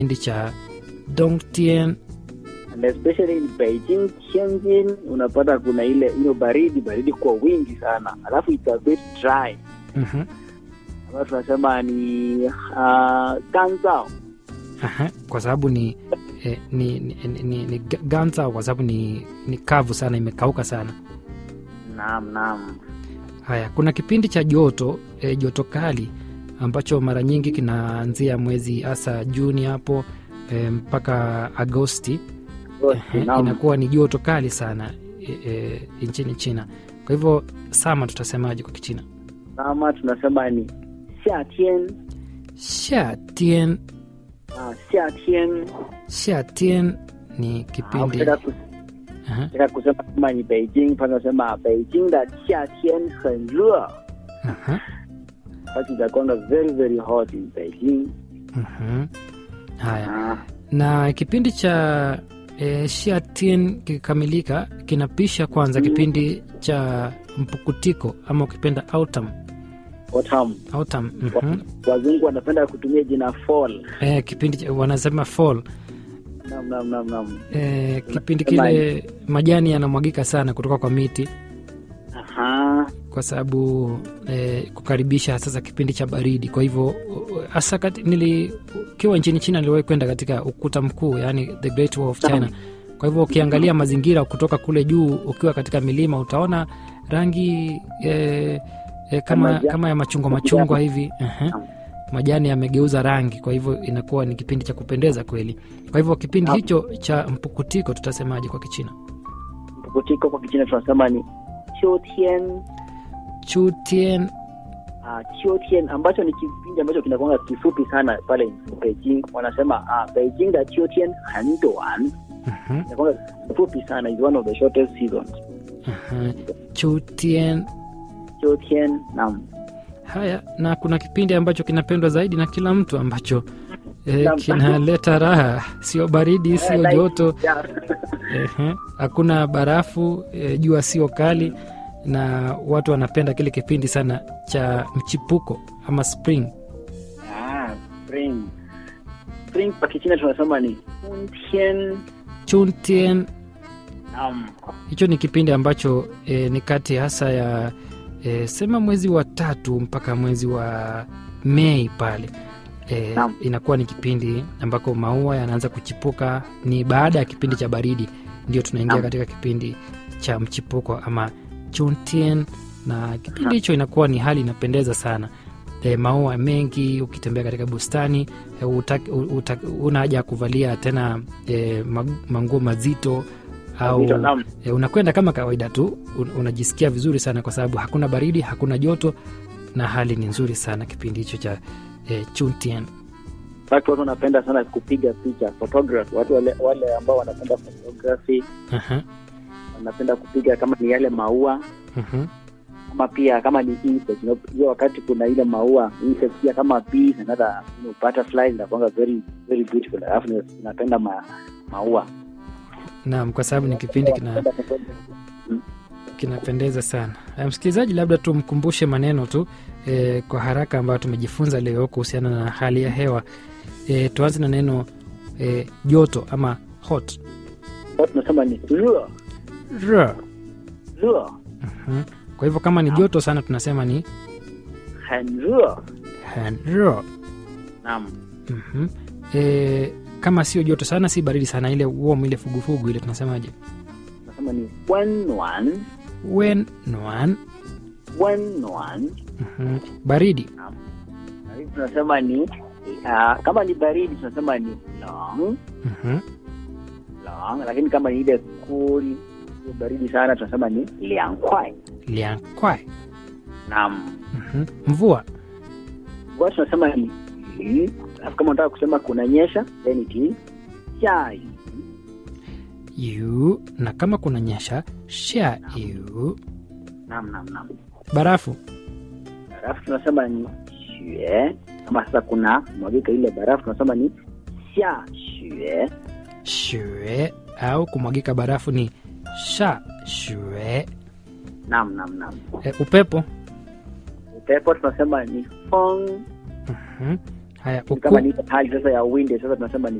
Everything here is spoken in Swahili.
kipindi cha Dongtien. and especially in Beijing, Tianjin unapata kuna ile hiyo baridi baridi kwa wingi sana, alafu it's a bit dry Mhm. ambayo tunasema ni uh, ganzao Aha, kwa sababu ni eh, ni, ni, ni, ni, ni ga- ganza kwa sababu ni, ni kavu sana, imekauka sana. naam naam Haya, kuna kipindi cha joto eh, joto kali ambacho mara nyingi kinaanzia mwezi hasa Juni hapo eh, mpaka Agosti. Ehe, naam inakuwa ni joto kali sana e, e, nchini China. Kwa hivyo sama tutasemaje kwa Kichina? kama tunasema ni xiatian Xiatien. uh, xiatian Xiatien ni Ah, kipindi ukitaka kus- Aha, ukitaka kusema kama ni Beijing, pale unasema Beijing da xiatian很热 aha, basi itakwanga very very hot in Beijing mhm. Haya, Ah, na kipindi cha e, Xiatien kikikamilika kinapisha kwanza Mm. kipindi cha mpukutiko ama ukipenda autumn. autumn Autumn, mhm. wazungu wanapenda kutumia jina fall E, kipindi cha, wanasema fall nam nam nam nam e, kipindi kile majani yanamwagika sana kutoka kwa miti aha kwa sababu eh, kukaribisha sasa kipindi cha baridi. Kwa hivyo hasa kati- nili ukiwa nchini China niliwahi kwenda katika ukuta mkuu, yani the Great Wall of China. Kwa hivyo ukiangalia mazingira kutoka kule juu, ukiwa katika milima utaona rangi eh, eh, kama, Kama ja- kama ya machungwa machungwa hivi ehe. majani yamegeuza rangi, kwa hivyo inakuwa ni kipindi cha kupendeza kweli. Kwa hivyo kipindi Naam. hicho cha mpukutiko tutasemaje kwa Kichina? mpukutiko kwa kichina tunasema ni qiutian Chutien. uh, qiutian ambacho ni kipindi ambacho kinakwanga kifupi sana pale Beijing wanasema uh, Beijing da qiutian很短 Mhm. inakwanga kifupi sana is one of the shortest seasons Aha. Chutien. qiutian nam Haya, na kuna kipindi ambacho kinapendwa zaidi na kila mtu ambacho eh, Naam. kinaleta raha, sio baridi, sio like- joto, yeah. ehe, hakuna barafu, eh, jua sio kali, na watu wanapenda kile kipindi sana cha mchipuko ama spring. ah, spring spring kwa kichina tunasema ni Chuntian. Chuntien, Naam. hicho ni kipindi ambacho eh, ni kati hasa ya eh, sema mwezi wa tatu mpaka mwezi wa Mei pale e, Naam. inakuwa ni kipindi ambako maua yanaanza kuchipuka. Ni baada ya kipindi cha baridi ndio tunaingia Naam. katika kipindi cha mchipuko ama Chuntien, na kipindi hicho inakuwa ni hali inapendeza sana. E, maua mengi, ukitembea katika bustani e, utak, utak, una haja ya kuvalia tena e, mag- manguo mazito au Mazito, naam. e, unakwenda kama kawaida tu un, unajisikia vizuri sana kwa sababu hakuna baridi, hakuna joto na hali ni nzuri sana kipindi hicho cha e, Chuntien. fact watu wanapenda sana kupiga picha photography watu wale, wale ambao wanapenda photography Aha, wanapenda kupiga kama ni yale maua mhm. ama pia kama ni insect you know, hiyo wakati kuna ile maua insect pia kama bees and other you know, butterflies inakuanga very very beautiful alafu ni- napenda ma, maua Naam, kwa sababu ni kipindi kina Napenda photography. kinapendeza sana. Eh, Msikilizaji, labda tumkumbushe maneno tu e, kwa haraka ambayo tumejifunza leo kuhusiana na hali ya hewa. E, tuanze na neno e, joto ama hot. Watu tunasema ni lua R. lua Mhm. Kwa hivyo kama ni joto sana tunasema ni 很热 han r. naam Mhm. E, kama sio joto sana, si baridi sana, ile warm, ile fugufugu ile tunasemaje? tunasema ni 温暖 Wen noan. 温暖 Mhm. Baridi. na hivi tunasema ni uh, kama ni baridi tunasema ni long Mhm. long lakini kama ni ile cool ile baridi sana tunasema ni 凉快 Liang kwai. naam Mhm. Mvua. kwa tunasema ni yu alafu kama unataka kusema kunanyesha then it is 下雨 yu na kama kuna nyesha sha yu. naam naam naam Barafu. alafu tunasema ni 雪 kama sasa kuna mwagika ile barafu tunasema ni 下雪 shue au kumwagika barafu ni sha shue. naam naam naam E, upepo. upepo tunasema ni 风 Mhm. haya kama uku, ni ile hali sasa ya windy sasa tunasema ni